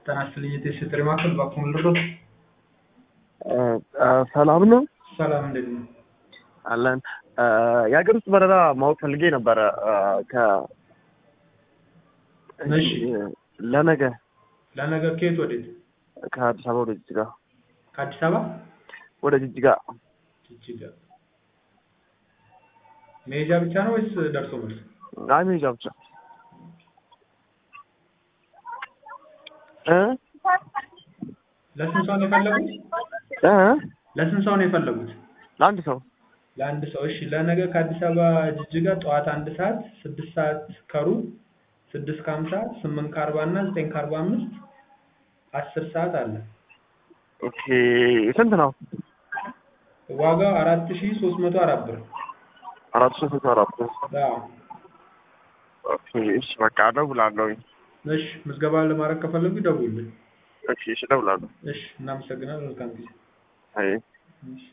ጤና ይስጥልኝ የቴስት ጥሪ ማዕከል ባክዎን ልርዳዎት? ሰላም ነው ሰላም እንዴት ነው? አለን። የሀገር ውስጥ በረራ ማወቅ ፈልጌ ነበረ ከ እሺ ለነገ ለነገ ከየት ወዴት? ከአዲስ አበባ ወደ ጅጅጋ ከአዲስ አበባ ወደ ጅጅጋ ጅጅጋ መሄጃ ብቻ ነው ወይስ ደርሶ መልስ? አይ መሄጃ ብቻ እ ለስንት ሰው ነው የፈለጉት? እ ለስንት ሰው ነው የፈለጉት? ለአንድ ሰው ለአንድ ሰው እሺ። ለነገ ከአዲስ አበባ ጅጅጋ ጠዋት አንድ ሰዓት፣ ስድስት ሰዓት ከሩብ፣ ስድስት ከሀምሳ፣ ስምንት ከአርባ እና ዘጠኝ ከአርባ አምስት አስር ሰዓት አለ። ኦኬ ስንት ነው? ዋጋው አራት ሺ ሶስት መቶ አራት ብር። አራት ሺህ ስልሳ አራት አዎ ኦኬ እሺ በቃ እደውላለሁኝ። እሺ ምዝገባ ለማድረግ ከፈለጉ ይደውሉልን። እሺ እሺ እደውላለሁ። እሺ እናመሰግናለን። መልካም ጊዜ። አይ እሺ